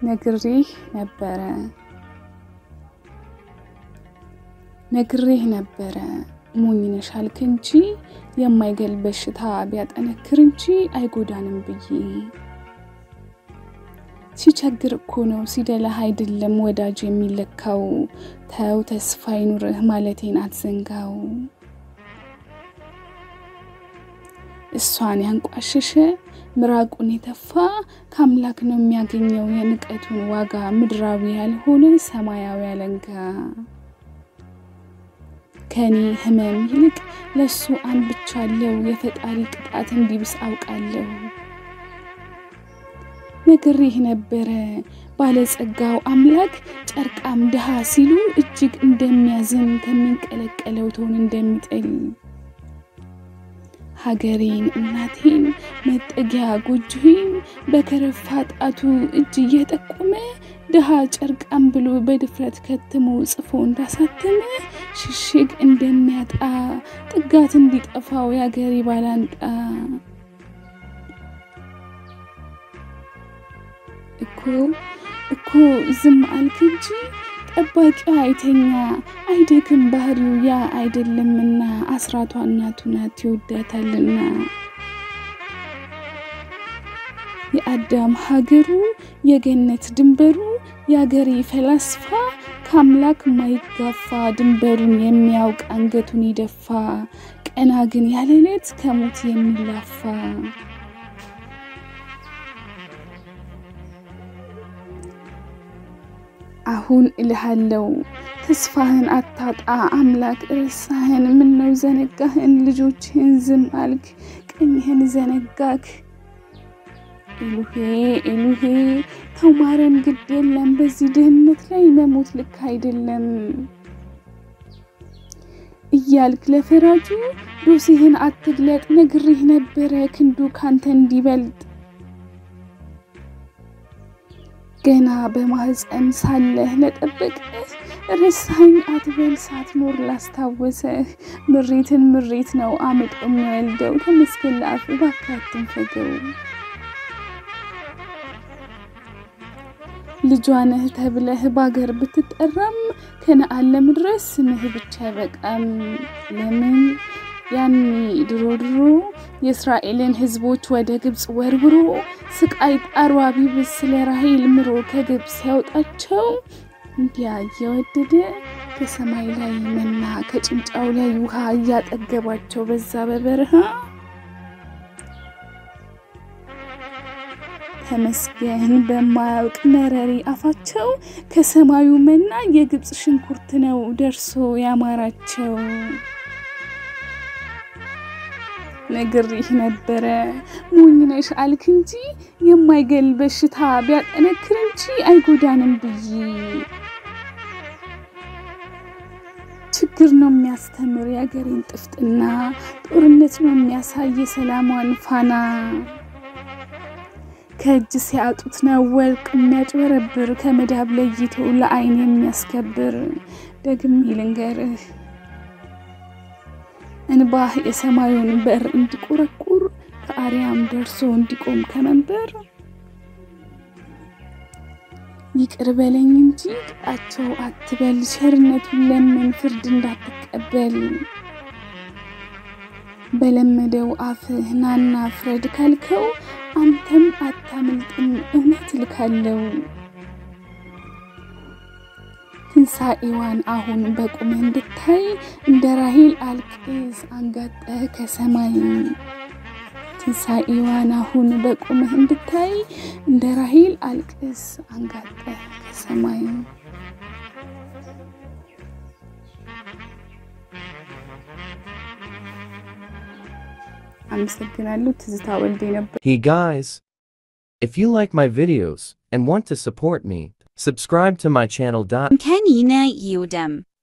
ነግሬህ ነበረ ነግሬህ ነበረ ሞኝ ነሽ አልክ እንጂ የማይገል በሽታ ቢያጠነክር እንጂ አይጎዳንም ብዬ ሲቸግር እኮ ነው ሲደላህ አይደለም ወዳጅ የሚለካው። ተው ተስፋ ይኑርህ ማለቴን አትዘንጋው። እሷን ያንቋሸሸ ምራቁን የተፋ ከአምላክ ነው የሚያገኘው የንቀቱን ዋጋ ምድራዊ ያልሆነ ሰማያዊ አለንጋ። ከኔ ህመም ይልቅ ለሱ አንብቻለሁ የፈጣሪ ቅጣት እንዲብስ አውቃለሁ። ነግሬህ ነበረ ባለጸጋው አምላክ ጨርቃም ድሃ ሲሉ እጅግ እንደሚያዝን ከሚንቀለቀለው ቶን እንደሚጥል ሀገሬን እናቴን መጠጊያ ጎጆዬን በከረፋ ጣቱ እጅ እየጠቆመ ድሃ ጨርቃም ብሎ በድፍረት ከትሞ ጽፎ እንዳሳተመ ሽሽግ እንደሚያጣ ጥጋት እንዲጠፋው የአገሬ ባላንጣ እኮ እኮ ዝም አልክ እንጂ ጠባቂዋ አይተኛ አይደክም ባህሪው ያ አይደለምና አስራቷ እናቱ ናት ይወዳታልና የአዳም ሀገሩ የገነት ድንበሩ የአገሬ ፈላስፋ ከአምላክ ማይጋፋ ድንበሩን የሚያውቅ አንገቱን ይደፋ ቀና ግን ያለለት ከሞት የሚላፋ አሁን እልሃለው ተስፋህን አታጣ አምላክ እረሳህን ምነው ዘነጋህን ልጆችህን ዝም አልክ ቀኝህን ዘነጋክ ኤሉሄ ኤሉሄ ተው ማረን ግድ የለም በዚህ ድህነት ላይ መሞት ልክ አይደለም እያልክ ለፈራጁ ዶሴህን አትግለጥ ነግሬህ ነበረ ክንዱ ካንተ እንዲበልጥ ገና በማህፀን ሳለህ ለጠበቀህ ረሳኝ አትበል ሳትኖር ላስታወሰህ ምሬትን ምሬት ነው አምጦ የሚወልደው ተመስገን ለአፍ እባክህ አትንፈገው ልጇ ነህ ተብለህ ባገር ብትጠራም ከነአን ለመድረስ ስምህ ብቻ አይበቃም ለምን ያኔ ድሮ ድሮ የእስራኤልን ሕዝቦች ወደ ግብፅ ወርውሮ ስቃይ ጣሯ ቢብስ ስለ ራሄል ምሮ ከግብፅ ሲያወጣቸው እንዲያ እየወደደ ከሰማይ ላይ መና ከጭንጫው ላይ ውሃ እያጠገባቸው በዛ በበረሃ ተመስገን በማያውቅ መረሪ አፋቸው ከሰማዩ መና የግብፅ ሽንኩርት ነው ደርሶ ያማራቸው። ነግሬህ ነበረ ሞኝ ነሽ አልክ እንጂ የማይገል በሽታ ቢያጠነክር እንጂ አይጎዳንም ብዬ ችግር ነው የሚያስተምር የአገሬን ጥፍጥና ጦርነት ነው የሚያሳይ የሰላሟን ፋና ከእጅ ሲያጡት ነው ወርቅ የሚያጭበረብር ከመዳብ ለይቶ ለአይን የሚያስከብር ደግሜ ልንገርህ እንባህ የሰማዩን በር እንዲቆረቁር ከአርያም ደርሶ እንዲቆም ከመንበር ይቅር በለኝ እንጂ ቅጣቸው አትበል ቸርነቱን ለምን ፍርድ እንዳትቀበል በለመደው አፍህ ናና ፍረድ ካልከው አንተም አታምልጥም እውነት ልካለው ትንሣኤዋን አሁን በቁመህ እንድታይ እንደ ራሄል አልቅስ አንጋጠህ ከሰማይ ትንሣኤዋን አሁን በቁመህ እንድታይ እንደ ራሄል አልቅስ አንጋጠህ ከሰማይ አመሰግናለሁ። ትዝታ ወልዴ ነበር። Hey guys! If you like my videos and want to support me, subscribe to my channel. Kenina Udem.